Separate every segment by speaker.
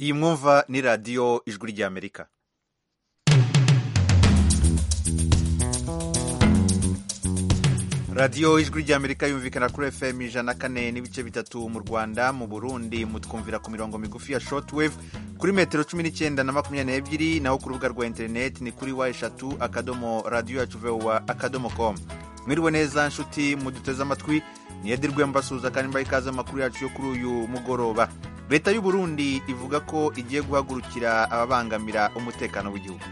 Speaker 1: iyi mwumva ni radiyo ijwi ry'amerika radiyo ijwi ry'amerika yumvikana kuri fm ijana kane n'ibice bitatu mu rwanda mu burundi mutwumvira ku mirongo migufi ya shortwave kuri metero cumi n'icyenda na makumyabiri n'ebyiri naho ku rubuga rwa interineti ni kuri wa eshatu akadomo radiyo yacu vewa akadomo komu mwiriwe neza nshuti muduteze amatwi niyedirwe mbasuhuza kandi mbaha ikaze amakuru yacu yo kuri uyu mugoroba leta y'u burundi ivuga ko igiye guhagurukira ababangamira umutekano w'igihugu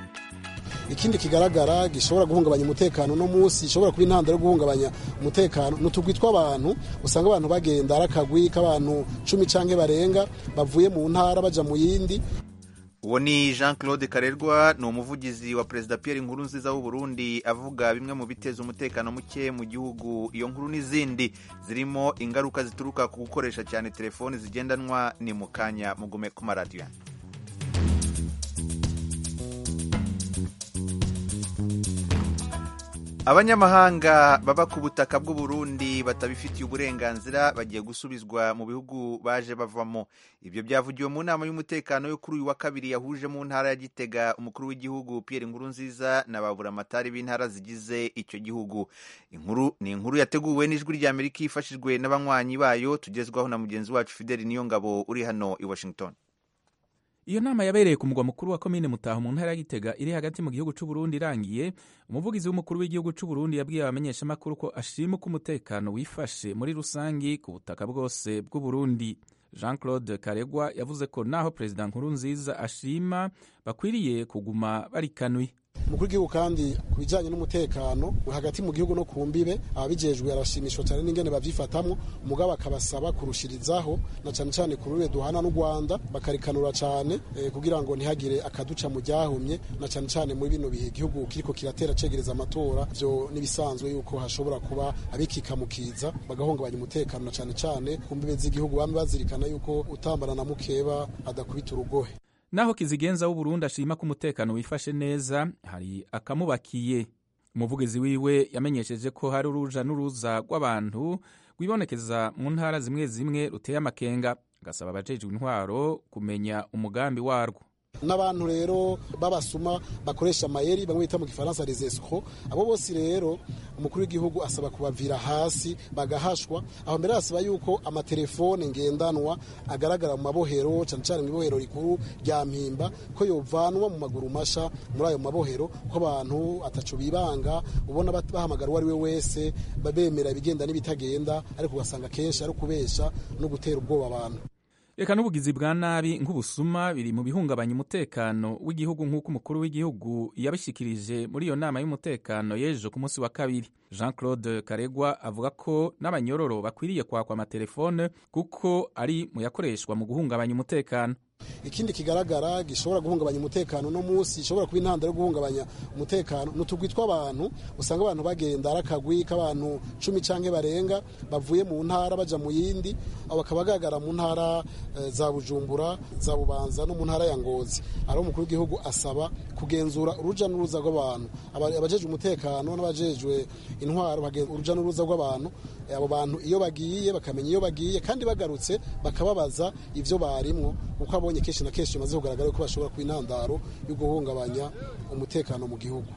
Speaker 2: ikindi kigaragara gishobora guhungabanya umutekano no munsi gishobora kuba intandaro yo guhungabanya umutekano ni utugwi tw'abantu usanga abantu bagenda ari akagwi k'abantu cumi cyangwa barenga bavuye mu ntara bajya mu yindi
Speaker 1: uwo ni jean claude karerwa ni umuvugizi wa perezida Pierre inkuru nziza w'uburundi avuga bimwe mu biteza umutekano muke mu gihugu iyo nkuru n'izindi zirimo ingaruka zituruka ku gukoresha cyane telefoni zigendanwa ni mu kanya mugume ku maradiyo abanyamahanga baba ku butaka bw'u Burundi batabifitiye uburenganzira bagiye gusubizwa mu bihugu baje bavamo ibyo byavugiwe mu nama y'umutekano yo kuri uyu wa kabiri yahuje mu ntara ya Gitega umukuru w'igihugu Pierre Nkurunziza na baburamatari b'intara zigize icyo gihugu inkuru ni inkuru yateguwe n'ijwi rya Amerika ifashijwe n'abanywanyi bayo tugezwaho na mugenzi wacu Fidel Niyongabo uri hano i Washington
Speaker 3: iyo nama yabereye ku mugwa mukuru wa komine mutaho mu ntara ya gitega iri hagati mu gihugu cy'u Burundi irangiye umuvugizi w'umukuru w'igihugu cy'u Burundi yabwiye abamenyeshamakuru ko ashima ko umutekano wifashe muri rusangi ku butaka bwose bw'u Burundi jean claude karegwa yavuze ko naho perezida nkurunziza ashima bakwiriye kuguma barikanuye
Speaker 2: umukuru w'igihugu kandi ku bijyanye n'umutekano hagati mu gihugu no ku mbibe ababijejwe arashimishwa cyane n'ingene babyifatamo umugabo akabasaba kurushirizaho na cyane cyane ku rurimi duhana n'u rwanda bakarikanura cyane kugira ngo ntihagire akaduca mu ryahumye na cyane cyane muri bino bihe igihugu kiriko kiratera cegereza amatora byo n'ibisanzwe yuko hashobora kuba abikikamukiza bagahungabanya umutekano na cyane cyane ku mbibe z'igihugu bamwe bazirikana yuko utambana na mukeba adakubita urugohe
Speaker 3: naho kizigenza w'uburundi ashima ko umutekano wifashe neza hari akamubakiye umuvugizi wiwe yamenyesheje ko hari uruja n'uruza rw'abantu rwibonekeza mu ntara zimwe zimwe ruteye amakenga agasaba abajejwe intwaro kumenya umugambi warwo
Speaker 2: n'abantu rero b'abasuma bakoresha amayeri bamwe bita mu gifaransa rezesiko abo bose rero umukuru w'igihugu asaba kubavira hasi bagahashwa aho mbere asaba yuko amatelefone ngendanwa agaragara mu mabohero cyane cyane mu ibohero rikuru rya mpimba ko yovanwa mu maguru masha muri ayo mabohero ko abantu atacu bibanga ubona bahamagara uwo ari we wese babemera ibigenda n'ibitagenda ariko ugasanga kenshi ari ukubesha no gutera ubwoba abantu
Speaker 3: reka n'ubugizi bwa nabi nk'ubusuma biri mu bihungabanya umutekano w'igihugu nk'uko umukuru w'igihugu yabishyikirije muri iyo nama y'umutekano y'ejo ku munsi wa kabiri jean claude karegwa avuga ko n'abanyororo bakwiriye kwakwa amatelefone kuko ari mu yakoreshwa mu guhungabanya umutekano
Speaker 2: ikindi kigaragara gishobora guhungabanya umutekano no munsi gishobora kuba intandaro yo guhungabanya umutekano ni utugwi tw'abantu usanga abantu bagenda ari akagwi k'abantu cumi cyangwa barenga bavuye mu ntara bajya mu yindi abo bakaba bagaragara mu ntara za bujumbura za bubanza no mu ntara ya ngozi ari umukuru w'igihugu asaba kugenzura urujya n'uruza rw'abantu abajejwe umutekano n'abajejwe intwaro urujya n'uruza rw'abantu abo bantu iyo bagiye bakamenya iyo bagiye kandi bagarutse bakababaza ibyo barimwo kuko abonye kenshi na kenshi bimaze kugaragara ko bashobora kuba intandaro yo guhungabanya umutekano mu gihugu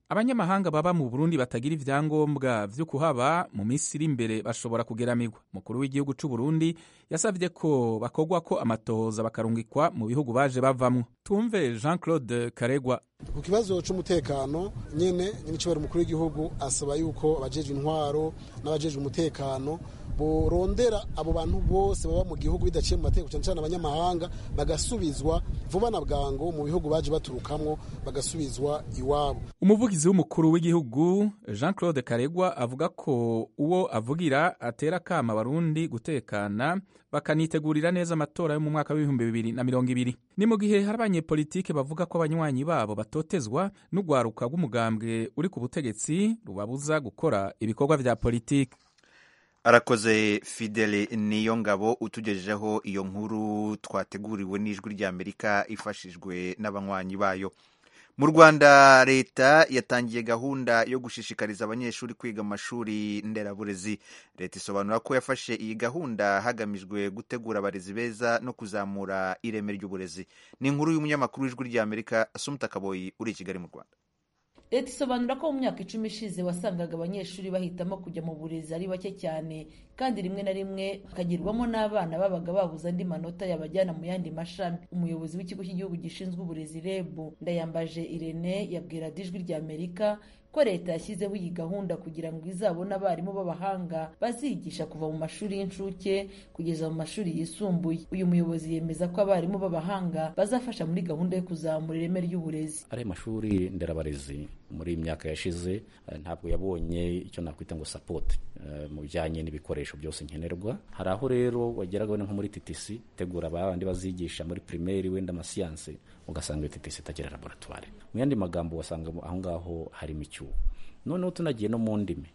Speaker 3: abanyamahanga baba mu burundi batagira ibyangombwa byo kuhaba mu minsi iri imbere bashobora kugeramirwa umukuru w'igihugu cy'u Burundi yasabye ko bakogwa ko amatohoza bakarungikwa mu bihugu baje bavamwo tumve jean claude karegwa
Speaker 2: ku kibazo cy'umutekano nyine nyir'icyubahiro umukuru w'igihugu asaba yuko abajejwe intwaro n'abajejwe umutekano borondera abo bantu bose baba mu gihugu bidaciye mu mategeko cyane cyane abanyamahanga bagasubizwa vuba na bwangu mu bihugu baje baturukamwo bagasubizwa iwabo
Speaker 3: umuvugizi w'umukuru w'igihugu jean claude karegwa avuga ko uwo avugira atera akama abarundi gutekana bakanitegurira neza amatora yo mu mwaka w'ibihumbi bibiri na mirongo ibiri ni mu gihe hari abanyepolitike bavuga ko abanywanyi babo batotezwa n'urwaruka rw'umugambwe uri ku butegetsi rubabuza gukora ibikorwa vya politiki
Speaker 1: arakoze fidele niyo ngabo utugejejeho iyo nkuru twateguriwe n'ijwi ry'amerika ifashijwe n'abanywanyi bayo mu rwanda leta yatangiye gahunda yo gushishikariza abanyeshuri kwiga mu mashuri nderaburezi leta isobanura ko yafashe iyi gahunda hagamijwe gutegura abarezi beza no kuzamura ireme ry'uburezi ni inkuru y'umunyamakuru w'ijwi ry'amerika asumuta kaboyi uri i kigali mu rwanda
Speaker 4: leta isobanura ko mu myaka icumi ishize wasangaga abanyeshuri bahitamo kujya mu burezi ari bake cyane kandi rimwe na rimwe bakagirwamo n'abana babaga babuze andi manota yabajyana mu yandi mashami umuyobozi w'ikigo cy'igihugu gishinzwe uburezi reb ndayambaje irene yabwira ijwi ry'amerika ko leta yashyizeho iyi gahunda kugira ngo izabone abarimu b'abahanga bazigisha kuva mu mashuri y'incuke kugeza mu mashuri yisumbuye uyu muyobozi yemeza ko abarimu b'abahanga bazafasha muri gahunda yo kuzamura ireme ry'uburezi
Speaker 5: ariya mashuri nderabarezi muri iyi myaka yashize ntabwo yabonye icyo nakwita ngo sapoti mu bijyanye n'ibikoresho byose nkenerwa hari aho rero wageraga wenda nko muri TTC tegura abandi bazigisha muri primaire wenda amasiyanse ugasanga iyo TTC itagira laboratwari mu yandi magambo wasanga aho ngaho harimo icyuho noneho tunagiye no mu ndimi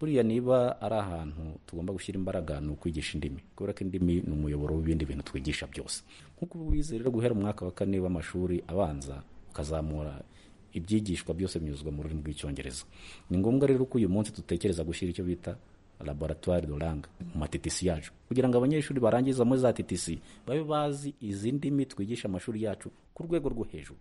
Speaker 5: buriya niba ari ahantu tugomba gushyira imbaraga ni ukwigisha indimi kubera ko indimi ni umuyoboro w'ibindi bintu twigisha byose nk'uko ubizi rero guhera umwaka wa kane w'amashuri abanza ukazamura ibyigishwa byose binyuzwa mu rurimi rw'icyongereza ni ngombwa rero ko uyu munsi dutekereza gushyira icyo bita laboratwari doranga mu matitisi yacu kugira ngo abanyeshuri barangizamo za titisi babe bazi izi ndimi twigisha amashuri yacu ku rwego rwo hejuru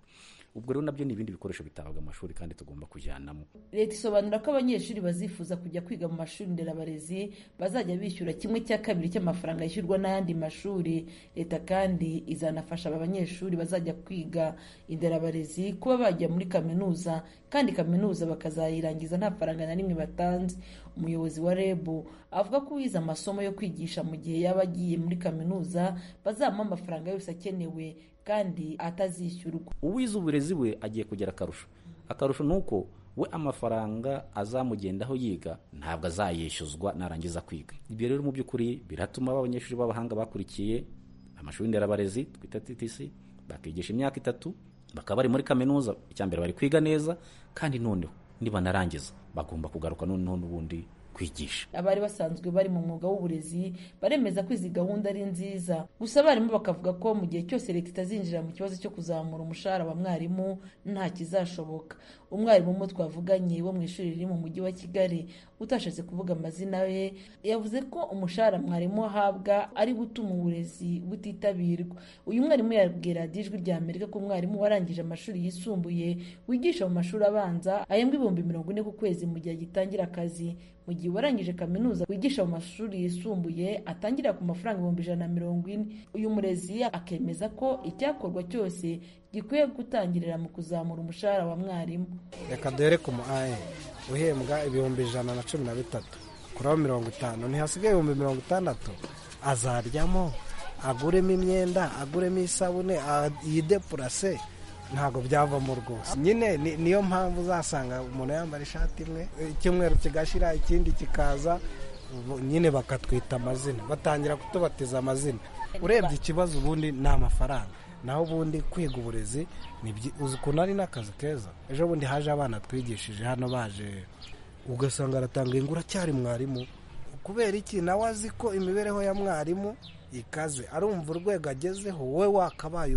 Speaker 5: ubwo rero nabyo ni ibindi bikoresho bitabaga amashuri kandi tugomba kujyanamo
Speaker 4: leta isobanura ko abanyeshuri bazifuza kujya kwiga mu mashuri nderabarezi bazajya bishyura kimwe cya kabiri cy'amafaranga yishyurwa n'ayandi mashuri leta kandi izanafasha aba banyeshuri bazajya kwiga inderabarezi kuba bajya muri kaminuza kandi kaminuza bakazayirangiza nta faranga na rimwe batanze umuyobozi wa reb avuga ko uwize amasomo yo kwigisha mu gihe yaba agiye muri kaminuza bazamuha amafaranga yose akenewe kandi atazishyurwa
Speaker 5: uwize uburezi we agiye kugira akarusho akarusho ni uko we amafaranga azamugendaho yiga ntabwo azayishyuzwa narangiza kwiga ibyo rero mu by'ukuri biratuma abanyeshuri b'abahanga bakurikiye amashuri nderabarezi twita TTC bakigisha imyaka itatu bakaba bari muri kaminuza icyambere bari kwiga neza kandi noneho nibanarangiza bagomba kugaruka noneho n'ubundi kwigisha
Speaker 4: abari basanzwe bari mu mwuga w'uburezi baremeza ko izi gahunda ari nziza gusa abarimu bakavuga ko mu gihe cyose leta itazinjira mu kibazo cyo kuzamura umushahara wa mwarimu nta kizashoboka umwarimu umwe twavuganye wo mu ishuri riri mu mujyi wa kigali utashatse kuvuga amazina ye yavuze ko umushahara mwarimu ahabwa ari gutuma uburezi butitabirwa uyu mwarimu yabwira ijwi rya amerika ko umwarimu warangije amashuri yisumbuye wigisha mu mashuri abanza ahembwa ibihumbi mirongo ine ku kwezi mu gihe agitangira akazi mu gihe warangije kaminuza wigisha mu mashuri yisumbuye atangira ku mafaranga ibihumbi ijana na mirongo ine uyu murezi akemeza ko icyakorwa cyose gikwiye gutangirira mu kuzamura umushahara wa mwarimu
Speaker 6: reka dore ku mu aye uhembwa ibihumbi ijana na cumi na bitatu kuraho mirongo itanu ntihasigaye ibihumbi mirongo itandatu azaryamo aguremo imyenda aguremo isabune yidepurase ntabwo byavamo rwose nyine niyo mpamvu uzasanga umuntu yambara ishati imwe icyumweru kigashira ikindi kikaza nyine bakatwita amazina batangira kutubatiza amazina urebye ikibazo ubundi ni amafaranga naho ubundi kwiga uburezi uzi ukuntu ari n'akazi keza ejo bundi haje abana twigishije hano baje ugasanga aratanga ingura cyari mwarimu kubera iki nawe azi ko imibereho ya mwarimu ikaze arumva urwego agezeho wowe wakabaye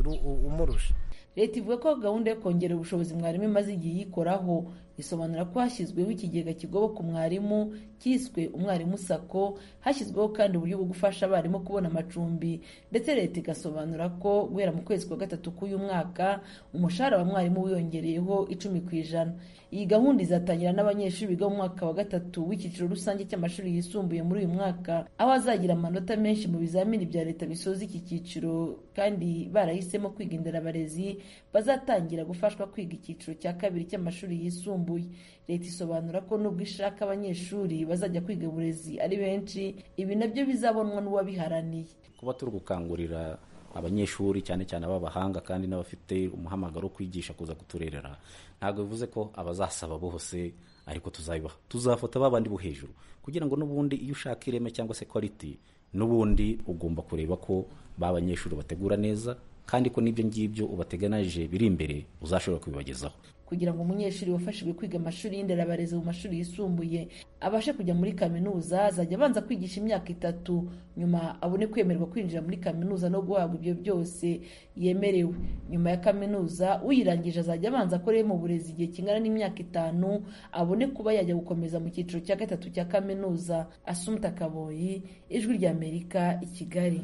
Speaker 6: umurusha
Speaker 4: leta ivuga ko gahunda yo kongera ubushobozi mwarimu imaze igihe yikoraho isobanura ko hashyizweho ikigega kigoboka umwarimu kiswe umwarimu sako hashyizweho kandi uburyo bwo gufasha abarimu kubona amacumbi ndetse leta igasobanura ko guhera mu kwezi kwa gatatu k'uyu mwaka umushahara wa mwarimu wiyongereyeho icumi ku ijana iyi gahunda izatangira n'abanyeshuri biga mu mwaka wa gatatu w'icyiciro rusange cy'amashuri yisumbuye muri uyu mwaka aho azagira amanota menshi mu bizamini bya leta bisoza iki cyiciro kandi barahisemo kwiga inderabarezi bazatangira gufashwa kwiga icyiciro cya kabiri cy'amashuri yisumbuye leta isobanura ko nubwo ishaka abanyeshuri bazajya kwiga uburezi ari benshi ibi nabyo bizabonwa n'uwabiharaniye
Speaker 5: kuba turi gukangurira abanyeshuri cyane cyane ab'abahanga kandi n'abafite umuhamagaro wo kwigisha kuza kuturerera ntabwo bivuze ko abazasaba bose ariko tuzabibaha tuzafata babandi bo hejuru kugira ngo n'ubundi iyo ushaka ireme cyangwa se quality n'ubundi ugomba kureba ko ba banyeshuri bategura neza kandi ko n'ibyo ngibyo ubateganije biri imbere uzashobora kubibagezaho
Speaker 4: kugira ngo umunyeshuri wafashijwe kwiga amashuri y'inderabarezi mu mashuri yisumbuye abashe kujya muri kaminuza azajya abanza kwigisha imyaka itatu nyuma abone kwemererwa kwinjira muri kaminuza no guhabwa ibyo byose yemerewe nyuma ya kaminuza uyirangije azajya abanza akoreye mu burezi igihe kingana n'imyaka itanu abone kuba yajya gukomeza mu cyiciro cya gatatu cya kaminuza asumta kaboyi ijwi ry'amerika i kigali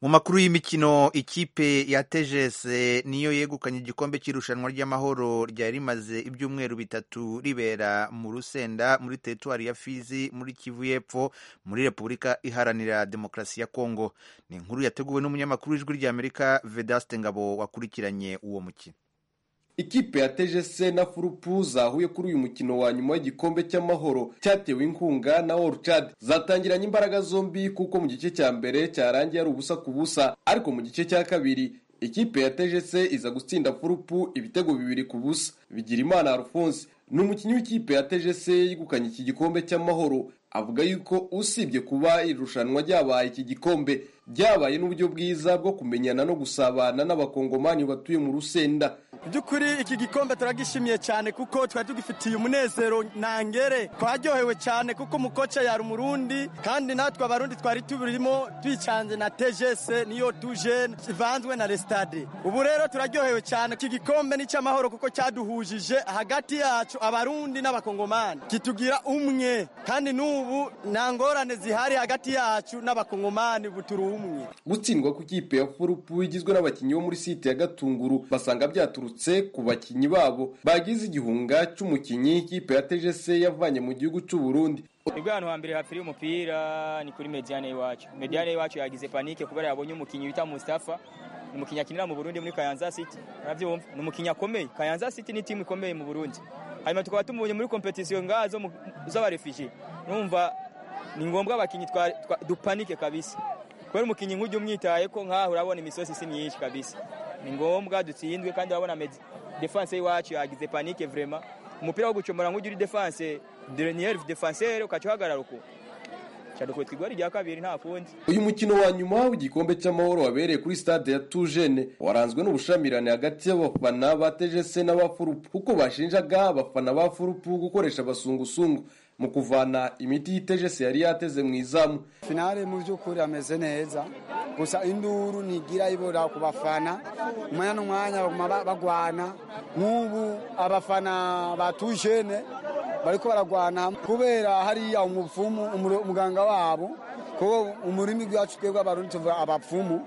Speaker 1: mu makuru y'imikino ikipe ya tegese niyo yegukanye igikombe cy'irushanwa ry'amahoro ryari rimaze ibyumweru bitatu ribera mu rusenda muri teritwari ya fizi muri kivu y'epfo muri repubulika iharanira demokarasi ya kongo ni inkuru yateguwe n'umunyamakuru w'ijwi ry'amerika vedaste ngabo wakurikiranye uwo mukino
Speaker 7: ikipe ya tegese na furupu zahuye kuri uyu mukino wa nyuma w'igikombe cy'amahoro cyatewe inkunga na World Chad zatangiranye imbaraga zombi kuko mu gice cya mbere cyarangiye ari ubusa ku busa ariko mu gice cya kabiri ikipe ya tegese iza gutsinda furupu ibitego bibiri ku busa Bigirimana Alphonse ni umukinnyi w'ikipe ya tegese yegukanye iki gikombe cy'amahoro avuga yuko usibye kuba irushanwa ryabaye iki gikombe byabaye n'uburyo bwiza bwo kumenyana no gusabana n'abakongomani batuye mu rusenda
Speaker 8: by'ukuri iki gikombe turagishimiye cyane kuko twari tugifitiye umunezero ntangere twaryohewe cyane kuko umukoca yari umurundi kandi natwe abarundi twari tubirimo twicanze na tegese niyo tuje ivanzwe na resitade ubu rero turaryohewe cyane iki gikombe ni icy'amahoro kuko cyaduhujije hagati yacu abarundi n'abakongomani kitugira umwe kandi n'ubu nta ngorane zihari hagati yacu n'abakongomani buturu umwe
Speaker 7: gutsindwa ku ikipe ya furupu igizwe n'abakinnyi bo muri site ya gatunguru basanga byaturutse ku bakinnyi babo bagize igihunga cy'umukinnyi ikipe ya tegese yavanye mu gihugu cy'u Burundi
Speaker 9: nibwo ahantu hambere hapfiriye umupira ni kuri mediyane y'iwacu mediyane y'iwacu yagize panike kubera yabonye umukinnyi bita Mustafa ni umukinnyi akinira mu Burundi muri Kayanza City urabyumva ni umukinnyi akomeye Kayanza City ni timu ikomeye mu Burundi hanyuma tukaba tumubonye muri kompetisiyo ngazo z'abarefuji numva ni ngombwa abakinnyi dupanike kabisa kubera umukinnyi nk'ujya umwitaye ko nkaho urabona imisozi si myinshi kabisa ni ngombwa dutsindwe kandi urabona defanse y'iwacu yagize panike vrema umupira wo gucomora nk'ujya uri defanse dernier defansere ukaca uhagarara uko cyadukubitwa igori rya kabiri nta kundi
Speaker 7: uyu mukino wa nyuma w'igikombe cy'amahoro wabereye kuri stade ya tujene waranzwe n'ubushamirane hagati y'abafana ba tegese n'abafurupu kuko bashinjaga abafana ba furupu gukoresha abasungusungu mu kuvana imiti y'itejesi yari yateze mu izamu
Speaker 10: finale mu by'ukuri ameze neza gusa induru ntigira ibura ku bafana umwanya n'umwanya baguma bagwana nk'ubu abafana batujene bari ko baragwana kubera hariya umupfumu umuganga wabo kuko umurimi rwacu twebwe abarundi tuvuga abapfumu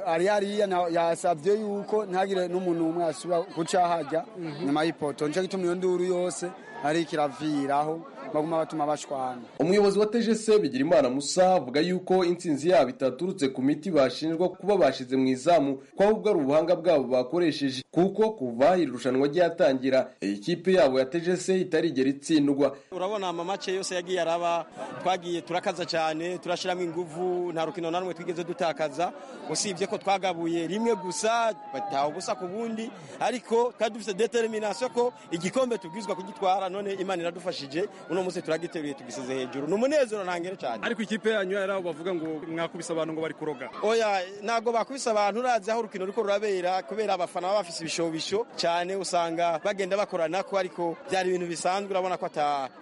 Speaker 10: ari hariya yasabye yuko ntagire n'umuntu umwe yasubira guca hajya nyuma y'ipoto nicyo gituma iyo nduru yose ariko iraviraho baguma batuma bashwana
Speaker 7: umuyobozi wa tegese bigira musa avuga yuko intsinzi yabo itaturutse ku miti bashinjwa kuba bashize mu izamu ko ahubwo ari ubuhanga bwabo bakoresheje kuko kuva irushanwa ryatangira iyi kipe yabo ya tegese itarigera itsindwa
Speaker 8: urabona amamace yose yagiye araba twagiye turakaza cyane turashyiramo ingufu nta rukino na rumwe twigeze dutakaza usibye ko twagabuye rimwe gusa bataha ubusa ku bundi ariko twari dufite determination ko igikombe tubwizwa kugitwara none imana iradufashije uno munsi turagiteruye tugisize hejuru ni umunezero ntangere cyane
Speaker 11: ariko ikipe yanyu yari abo bavuga ngo mwakubise abantu ngo bari kuroga
Speaker 8: oya ntabwo bakubise abantu urazi aho urukino ruriko rurabera kubera abafana baba bafise ibishobisho cyane usanga bagenda bakorana ko ariko byari ibintu bisanzwe urabona ko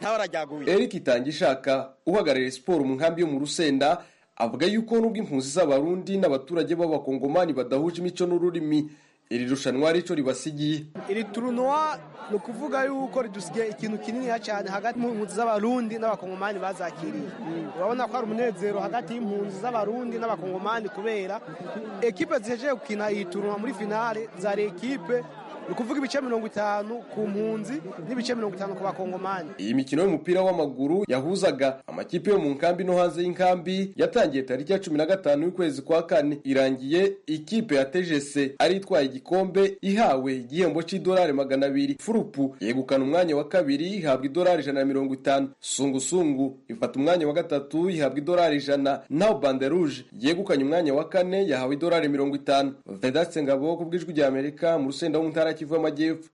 Speaker 8: ntawe arajyaguye
Speaker 7: eric itangishaka uhagarariye siporo mu nkambi yo mu rusenda avuga yuko nubwo impunzi z'abarundi n'abaturage b'abakongomani badahuje imico n'ururimi iri rushanwa rico ribasigiye
Speaker 12: iri turunuwa ni ukuvuga yuko ridusigaye ikintu kinini cyane hagati y'impunzi z'abarundi n'abakongomani bazakiriye urabona ko hari umunezero hagati y'impunzi z'abarundi n'abakongomani kubera ekipe zihejeje gukina iyi turunuwa muri finale zari ekipe ni ukuvuga ibice mirongo itanu ku mpunzi n'ibice mirongo itanu ku bakongomani
Speaker 7: iyi mikino y'umupira w'amaguru yahuzaga amakipe yo mu nkambi no hanze y'inkambi yatangiye tariki ya cumi na gatanu y'ukwezi kwa kane irangiye ikipe ya tegese ari itwaye igikombe ihawe igihembo cy'idolari magana abiri furupu yegukana umwanya wa kabiri ihabwa idolari ijana na mirongo itanu sungusungu ifata umwanya wa gatatu ihabwa idolari ijana naho banderuje yegukanye umwanya wa kane yahawe idolari mirongo itanu vedatse ngabo ku bw'ijwi rya amerika mu rusenda w'umuntara kivu amajyepfo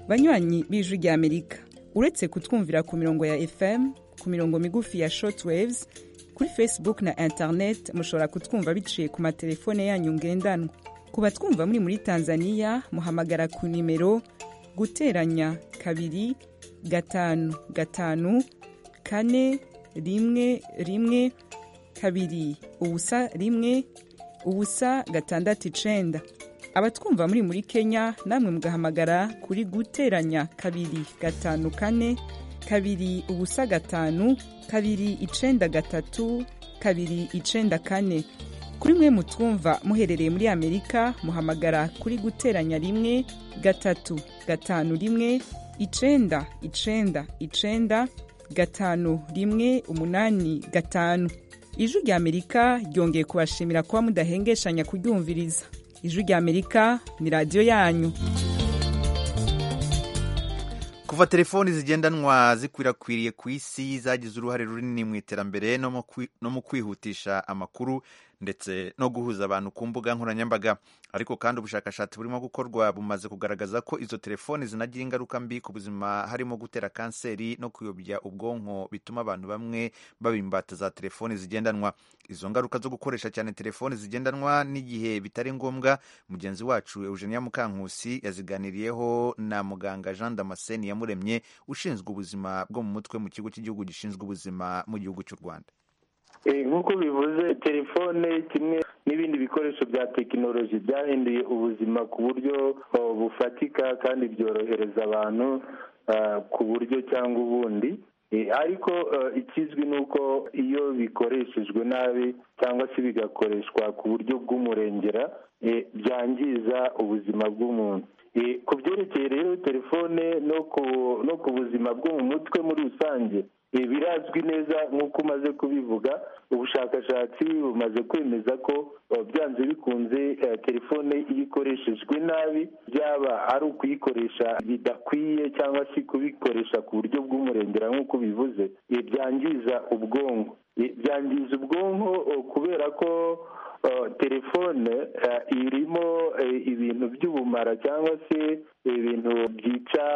Speaker 13: banywanyi b'ijwi ry'amerika uretse kutwumvira ku mirongo ya fm ku mirongo migufi ya shortwaves kuri facebook na internet mushobora kutwumva biciye ku matelefone yanyu ngendanwa ku batwumva muri muri tanzania muhamagara ku nimero guteranya kabiri gatanu gatanu kane rimwe rimwe kabiri ubusa rimwe ubusa gatandatu icenda abatwumva muri muri kenya namwe mugahamagara kuri guteranya kabiri gatanu kane kabiri ubusa gatanu kabiri icenda gatatu kabiri icenda kane kuri mwe mutwumva muherereye muri amerika muhamagara kuri guteranya rimwe gatatu gatanu rimwe icenda icenda icenda gatanu rimwe umunani gatanu ijwi rya amerika ryongeye kubashimira kuba mudahengeshanya kuryumviriza ijwi rya amerika ni radiyo yanyu
Speaker 1: kuva telefoni zigendanwa zikwirakwiriye ku isi zagize uruhare runini mu iterambere no mu kwi- no mu kwihutisha amakuru ndetse no guhuza abantu ku mbuga nkoranyambaga ariko kandi ubushakashatsi burimo gukorwa bumaze kugaragaza ko izo telefoni zinagira ingaruka mbi ku buzima harimo gutera kanseri no kuyobya ubwonko bituma abantu bamwe baba imbata za telefoni zigendanwa izo ngaruka zo gukoresha cyane telefoni zigendanwa n'igihe bitari ngombwa mugenzi wacu eugenia mukankusi yaziganiriyeho na muganga jean damascene yamuremye ushinzwe ubuzima bwo mu mutwe mu kigo cy'igihugu gishinzwe ubuzima mu gihugu cy'u rwanda
Speaker 14: Eh, nk'uko bivuze telefone kimwe n'ibindi bikoresho bya tekinoloji byahinduye ubuzima ku buryo oh, bufatika kandi byorohereza abantu ah, ku buryo cyangwa ubundi Eh, ariko eh, ikizwi ni uko iyo bikoreshejwe nabi cyangwa se bigakoreshwa ku buryo bw'umurengera eh, byangiza ubuzima bw'umuntu Eh, ku byerekeye rero telefone no ku no ku buzima bwo mu mutwe muri rusange Eh, birazwi neza nk'uko umaze kubivuga ubushakashatsi bumaze kwemeza ko eh, byanze bikunze eh, telefone iyo ikoreshejwe nabi byaba ari ukuyikoresha bidakwiye cyangwa se kubikoresha ku buryo bw'umurengera nk'uko bivuze eh, byangiza ubwonko Eh, byangiza ubwonko eh, kubera ko eh, telefone eh, irimo eh, ibintu by'ubumara cyangwa se ibintu byica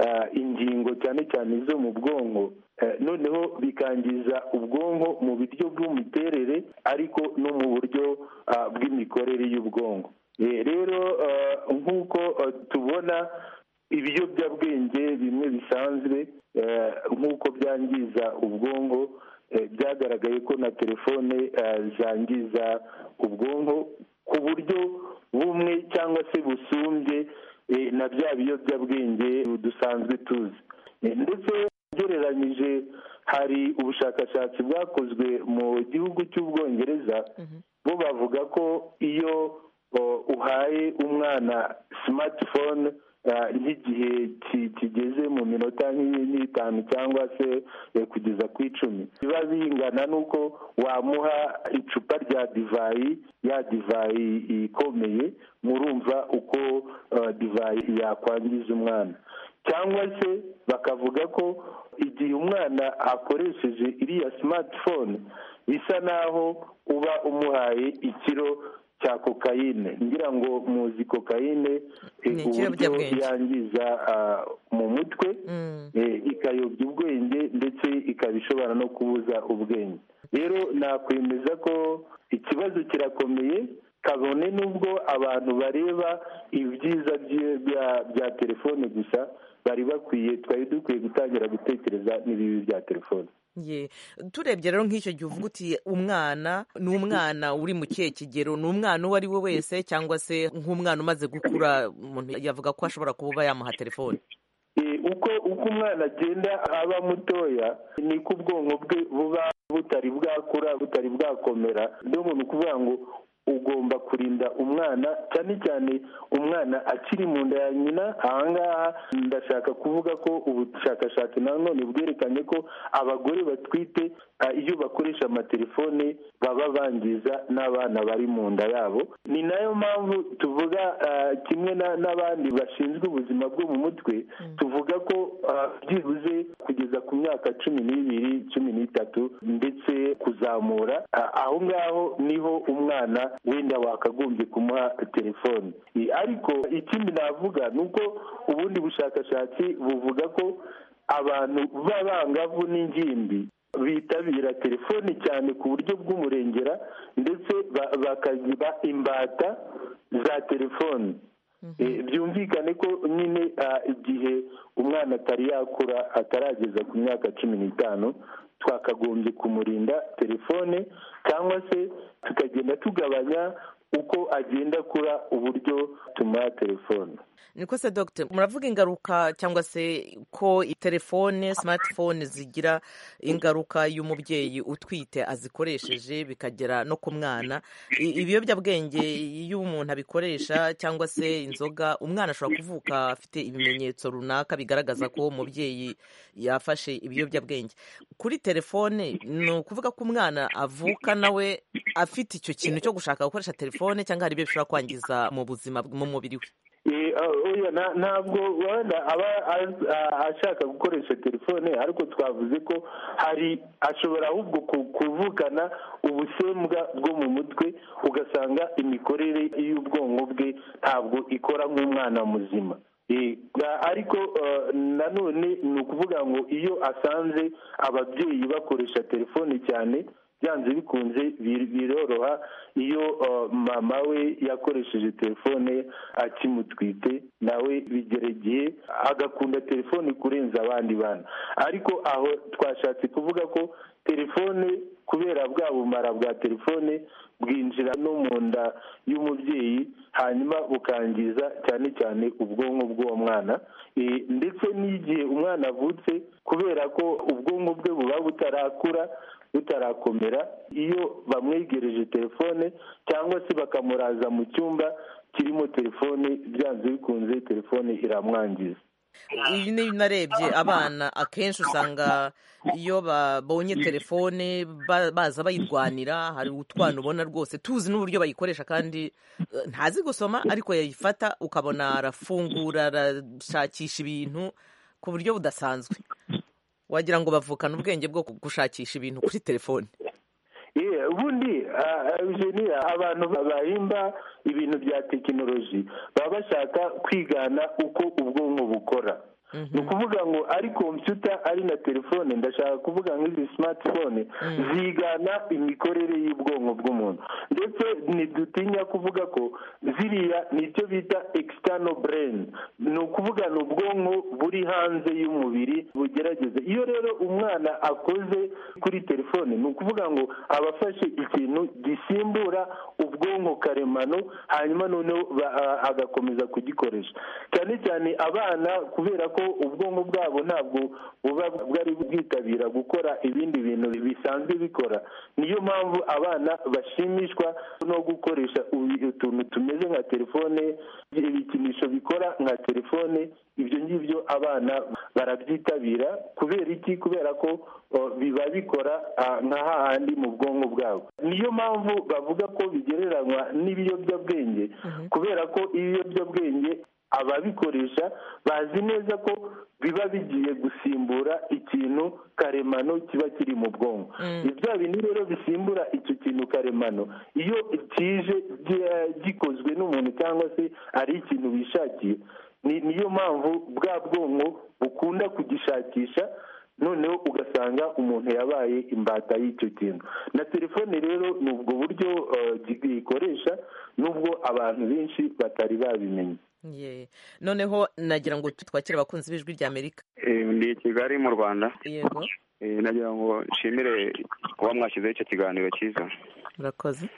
Speaker 14: eh, ingingo cyane cyane zo mu bwonko Eh, noneho bikangiza ubwonko mu buryo bw'imiterere ariko no mu buryo ah, bw'imikorere y'ubwonko Eh, rero eh, nk'uko eh, tubona ibiyobyabwenge bimwe bisanzwe eh, nk'uko byangiza ubwonko eh, byagaragaye ko na telefone eh, zangiza ubwonko ku buryo bumwe cyangwa se busumbye eh, na bya biyobyabwenge dusanzwe tuzi Eh, ndetse ugereranyije hari ubushakashatsi bwakozwe mu gihugu cy'ubwongereza bo bavuga ko iyo o, uhaye umwana smartphone ah, nk'igihe ki- kigeze mu minota nk'i- nk'itanu cyangwa se eh, kugeza ku icumi biba bingana n'uko wamuha icupa rya divayi ya divayi ikomeye murumva uko ah, divayi yakwangiza umwana cyangwa se bakavuga ko igihe umwana akoresheje iriya smartphone bisa naho uba umuhaye ikiro cya kokayine ngira ngo muzi kokayine eh,
Speaker 15: Ni
Speaker 14: uburyo
Speaker 15: ikiyobyabwenge.
Speaker 14: yangiza ah, mu mutwe eh, ikayobya ubwenge ndetse ikaba ishobora no kubuza ubwenge rero nakwemeza ko ikibazo kirakomeye kabone n'ubwo abantu bareba ibyiza byi- bya- bya telefone gusa bari bakwiye twari dukwiye gutangira gutekereza n'ibibi bya telefone
Speaker 15: ye turebye rero nk'icyo gihe uvuga uti umwana ni umwana uri mu kihe kigero ni umwana uwo ari we wese cyangwa se nk'umwana umaze gukura umuntu yavuga ko ashobora kuba uba yamuha telefone
Speaker 14: Eh, uko uko umwana agenda aba mutoya niko ubwonko bwe buba butari bwakura butari bwakomera niyo muntu kuvuga ngo ugomba kurinda umwana cyane cyane umwana akiri mu nda ya nyina ahangaha ndashaka kuvuga ko ubushakashatsi nanone bwerekanye ko abagore batwite ah, iyo bakoresha amatelefone baba bangiza n'abana bari mu nda yabo ni nayo mpamvu tuvuga ah, kimwe na- n'abandi bashinzwe ubuzima bwo mu mutwe tuvuga ko ah, byibuze kugeza ku myaka cumi n'ibiri cumi n'itatu ndetse kuzamura ah, aho ngaho niho umwana wenda wakagombye kumuha telefone I- ariko ikindi navuga ni uko ubundi bushakashatsi buvuga ko abantu b'abangavu n'ingimbi bitabira telefoni cyane ku buryo bw'umurengera ndetse ba- bakaziba imbata za telefoni Eh, byumvikane ko nyine ah, igihe umwana atari yakura atarageza ku myaka cumi n'itanu twakagombye kumurinda telefone cyangwa se tukagenda tugabanya uko agenda akura uburyo tumuha telefone
Speaker 15: niko se dogite muravuga ingaruka cyangwa se ko telefone simatifone zigira ingaruka y'umubyeyi utwite azikoresheje bikagera no ku mwana I- ibiyobyabwenge iyo umuntu abikoresha cyangwa se inzoga umwana ashobora kuvuka afite ibimenyetso runaka bigaragaza ko umubyeyi yafashe ibiyobyabwenge kuri telefone ni ukuvuga ko umwana avuka nawe afite icyo kintu cyo gushaka gukoresha telefone cyangwa hari ibyo bishobora kwangiza mu buzima mu mubiri we
Speaker 14: Eh, ah, oya na- ntabwo wenda aba az- ah, ashaka gukoresha telefone ariko twavuze ko hari ashobora ahubwo ku- kuvukana ubusembwa bwo mu mutwe ugasanga imikorere y'ubwonko bwe ntabwo ikora nk'umwana muzima Eh, ga- ariko eh, nanone ni ukuvuga ngo iyo asanze ababyeyi bakoresha telefone cyane byanze bikunze bir- biroroha iyo eh, mama we yakoresheje telefone akimutwite nawe bigera igihe agakunda telefone kurenza abandi bana ariko aho twashatse kuvuga ko telefone kubera bwa bumara bwa telefone bwinjira no mu nda y'umubyeyi hanyuma bukangiza cyane cyane ubwonko bw'uwo mwana Eh, ndetse n'igihe umwana avutse kubera ko ubwonko bwe buba butarakura butarakomera iyo bamwegereje telefone cyangwa se bakamuraza mu cyumba kirimo telefone byanze bikunze telefone iramwangiza
Speaker 15: ibi ni narebye abana akenshi usanga iyo babonye telefone ba- baza bayirwanira hari utwana ubona rwose tuzi n'uburyo bayikoresha kandi eh, ntazi gusoma ariko yayifata ukabona arafungura arashakisha ibintu ku buryo budasanzwe wagira ngo bavukana ubwenge bwo gushakisha ibintu kuri telefone
Speaker 14: Yeah, ubundi ah, Eugenia abantu bahimba ibintu bya tekinoloji baba bashaka kwigana uko ubwonko bukora ni ukuvuga ngo ari kompiyuta ari na telefone ndashaka kuvuga nk'izi simatifone zigana imikorere y'ubwonko bw'umuntu ndetse ntidutinya kuvuga ko ziriya ni icyo bita external brain ni ukuvuga ni ubwonko buri hanze y'umubiri bugerageze iyo rero umwana akoze kuri telefone ni ukuvuga ngo aba afashe ikintu gisimbura ubwonko karemano hanyuma noneho ba- a- agakomeza kugikoresha cyane cyane abana kubera ko ubwonko bwabo ntabwo buba bwari bwitabira gukora ibindi bintu bisanzwe bikora niyo mpamvu abana bashimishwa no gukoresha ubi- utuntu tumeze nka telefone ibikinisho bikora nka telefone ibyo ngibyo abana barabyitabira kubera iki kubera ko o, biba bikora ah, nka hahandi mu bwonko bwabo niyo mpamvu bavuga ko bigereranywa n'ibiyobyabwenge kubera ko ibiyobyabwenge ababikoresha bazi neza ko biba bigiye gusimbura ikintu karemano kiba kiri mu bwonko Ni bya bindi rero bisimbura icyo kintu karemano iyo kije gi- gikozwe n'umuntu cyangwa se ari ikintu wishakiye ni- niyo mpamvu bwa bwonko bukunda kugishakisha noneho ugasanga umuntu yabaye imbata y'icyo kintu na telefone rero ni ubwo buryo eh, gi- ikoresha nubwo abantu benshi batari babimenye
Speaker 15: Ye. noneho nagira ngo twakire abakunzi b'ijwi rya amerika
Speaker 16: Eh, ndi i kigali mu rwanda
Speaker 15: yego
Speaker 16: Eh, nagira ngo nshimire kuba mwashyizeho icyo kiganiro cyiza
Speaker 15: murakoze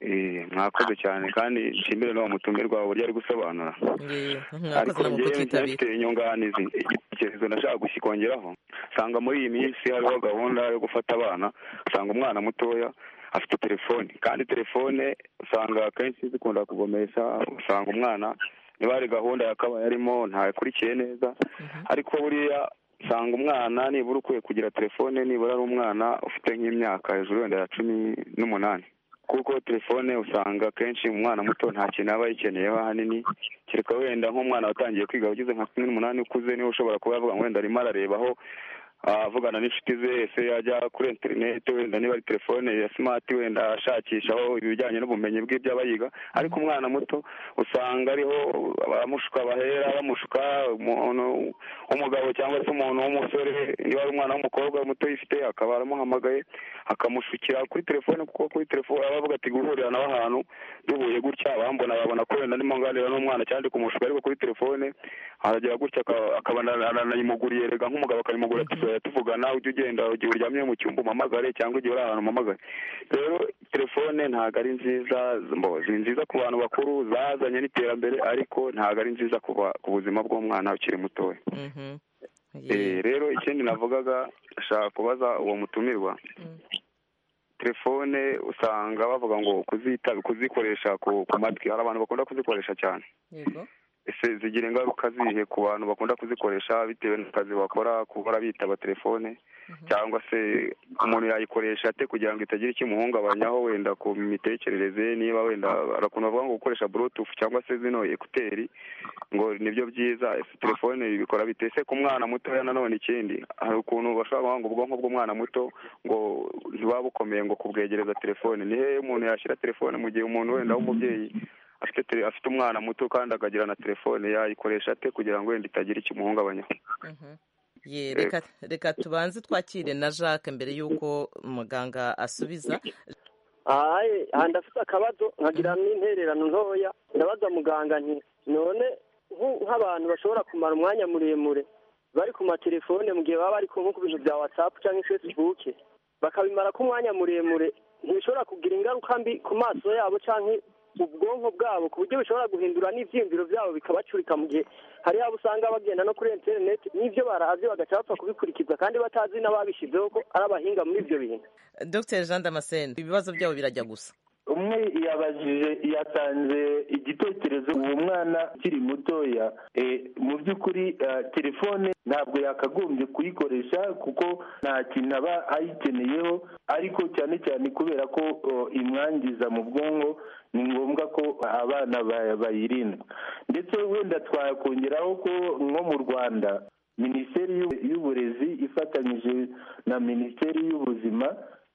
Speaker 16: Eh, mwakoze cyane kandi nshimire n'uwo mutumirwa uburyo ari gusobanura
Speaker 15: Ye.
Speaker 16: ariko
Speaker 15: mwakoze namwe
Speaker 16: njyewe
Speaker 15: kutitabira
Speaker 16: mfite inyunganizi igitekerezo nashaka gukongeraho usanga muri iyi minsi hariho gahunda yo gufata abana usanga umwana mutoya afite telefone kandi telefone usanga akenshi zikunda kuvomesha usanga umwana niba hari gahunda yakabaye arimo ntakurikiye neza ariko buriya usanga umwana nibura ukwiye kugira telefone nibura ari umwana ufite nk'imyaka hejuru wenda ya cumi n'umunani kuko telefone usanga akenshi umwana muto nta kintu aba ayikeneyeho ahanini kereka wenda nk'umwana watangiye kwiga ugeze nka cumi n'umunani ukuze niwe ushobora kuba yavuga ngo wenda arimo ararebaho avugana n'inshuti ze ese yajya kuri interineti wenda niba ari telefone ya simati wenda ashakishaho ibijyanye n'ubumenyi bw'ibyo aba yiga ariko umwana muto usanga ariho abamushuka bahera bamushuka umuntu w'umugabo cyangwa se umuntu w'umusore niba ari umwana w'umukobwa muto yifite akaba aramuhamagaye akamushukira kuri telefone kuko kuri telefone aba avuga ati guhurira nawe ahantu duhuye gutya abambona babona ko wenda ndimo nganira n'umwana cyangwa ndi kumushuka ariko kuri telefone aragira gutya akaba- akaba anayimuguriye rega nk'umugabo akayimugura ati tuzajya tuvugana ujye ugenda igihe uryamye mu cyumba umpamagare cyangwa igihe uri ahantu umpamagare rero telefone ntabwo ari nziza mbo- ni nziza ku bantu bakuru zazanye n'iterambere ariko ntabwo ari nziza ku ba- ku buzima bw'umwana ukiri mutoya Eh, rero ikindi navugaga nshaka kubaza uwo mutumirwa telefone usanga bavuga ngo kuzita kuzikoresha ku ku matwi hari abantu bakunda kuzikoresha cyane
Speaker 15: yego
Speaker 16: ese zigira ingaruka zihe ku bantu bakunda kuzikoresha bitewe n'akazi bakora kuba bitaba telefone cyangwa se umuntu yayikoresha ate kugira ngo itagira ikimuhungabanyaho wenda ku mitekerereze ye, niba wenda hari ukuntu bavuga ngo gukoresha bluetooth cyangwa se zino ekuteri ngo nibyo byiza ese telefone bikora bite ese ku mwana mutoya nanone ikindi hari ukuntu bashobora kuvuga ngo ubwonko bw'umwana muto ngo ntiwaba ukomeye ngo kubwegereza telefone ni hehe umuntu yashyira telefone mu gihe umuntu wenda w'umubyeyi afite tele- afite umwana muto kandi akagira na telefone yayikoresha ate kugira ngo wenda itagira ikimuhungabanyaho
Speaker 15: Ye, reka reka tubanze twakire na jacques mbere y'uko muganga asubiza
Speaker 17: ahaye aha ndafite akabazo nkagira n'intererano ntoya ndabaza muganga nti none nk'u- nk'abantu bashobora kumara umwanya muremure bari ku matelefone mu gihe baba bari ku nko ku bintu bya watsapu cyangwa facebook bakabimara ko umwanya muremure ntibishobora kugira ingaruka mbi ku maso yabo cyangwa ubwonko bwabo ku buryo bishobora guhindura n'ibyiyumviro byabo bikabacurika mu gihe hari abo usanga bagenda no kuri interineti n'ibyo barazi bagaca bapfa kubikurikiza kandi batazi n'ababishyizeho ko ari abahinga muri ibyo bintu
Speaker 15: dr jean damascene ibibazo byabo birajya gusa
Speaker 14: umwe yabajije yatanze igitekerezo uwo mwana ukiri mutoya Eh, mu by'ukuri eh, telefone ntabwo yakagombye kuyikoresha kuko nta kintu aba ayikeneyeho ariko cyane cyane kubera ko oh, imwangiza mu bwonko ni ngombwa ko abana ba- bayirinda ndetse wenda twakongeraho ko nko mu rwanda minisiteri y'u- y'uburezi ifatanyije na minisiteri y'ubuzima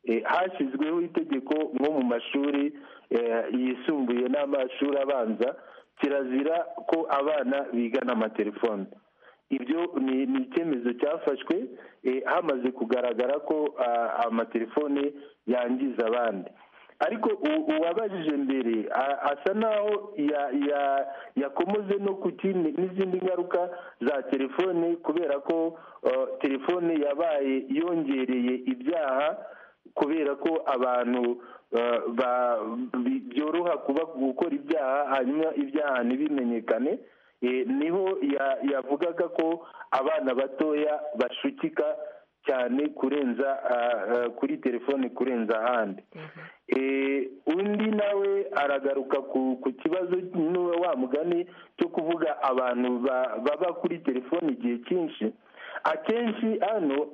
Speaker 14: Eh, hashyizweho itegeko nko mu mashuri eh, yisumbuye n'amashuri abanza kirazira ko abana bigana amatelefone ibyo ni ni icyemezo cyafashwe eh, hamaze kugaragara ko ah, amatelefone yangiza abandi ariko u- uwabajije mbere a- asa naho ya- ya- yakomoze no ku kindi n'izindi ngaruka za telefone kubera ko eh, telefone yabaye yongereye ibyaha kubera ko abantu eh, ba- bi- byoroha kuba gukora ibyaha hanyuma ibyaha ntibimenyekane Eh, niho ya- yavugaga ko abana batoya bashukika cyane kurenza ah, ah, kuri telefone kurenza ahandi Eh, undi nawe aragaruka ku ku kibazo n'uwe wa mugani cyo kuvuga abantu ba- baba kuri telefone igihe cyinshi akenshi hano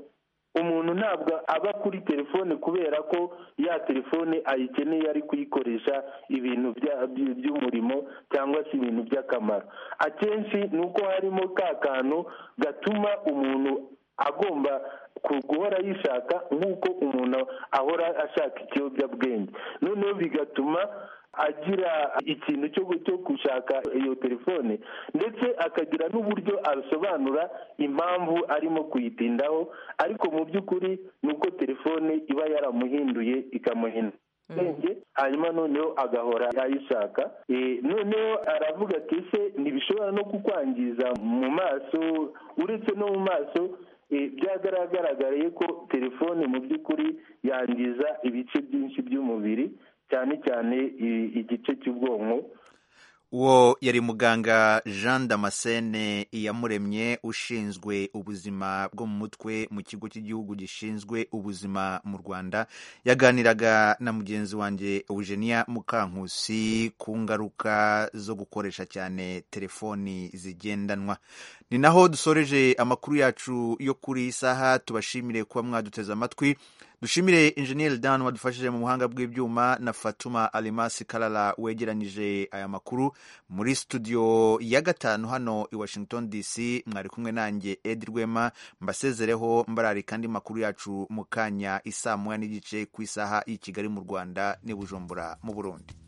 Speaker 14: umuntu ntabwo aba kuri telefone kubera ko ya telefone ayikeneye ari kuyikoresha ibintu bya- by- by'umurimo cyangwa se ibintu by'akamaro akenshi ni uko harimo ka kantu gatuma umuntu agomba ku- guhora yishaka nk'uko umuntu ahora ashaka ikiyobyabwenge noneho bigatuma agira ikintu cyo cyo gushaka iyo telefone ndetse akagira n'uburyo abisobanura impamvu arimo kuyitindaho ariko mu by'ukuri ni uko telefone iba yaramuhinduye ikamuhindura ubwenge hanyuma noneho agahora ayishaka Eh, noneho aravuga ati ese ntibishobora no kukwangiza mu maso uretse no mu maso eh, byagaragaragaye ko telefone mu by'ukuri yangiza ibice byinshi by'umubiri cyane cyane i- igice cy'ubwonko
Speaker 1: uwo yari muganga jean damascene iyamuremye ushinzwe ubuzima bwo mu mutwe mu kigo cy'igihugu gishinzwe ubuzima mu rwanda yaganiraga na mugenzi wanjye eugenia mukankusi ku ngaruka zo gukoresha cyane telefoni zigendanwa ni naho dusoreje amakuru yacu yo kuri iyi saha tubashimire kuba mwaduteze amatwi dushimire injeniyeri dani wadufashije mu buhanga bw'ibyuma na fatuma alimasi karara wegeranyije aya makuru muri studio ya gatanu hano i washington dc mwari kumwe nanjye edi rwema mbasezereho mbararika andi makuru yacu mu kanya isaa moya n'igice ku isaha y'i kigali mu rwanda n'i bujumbura mu burundi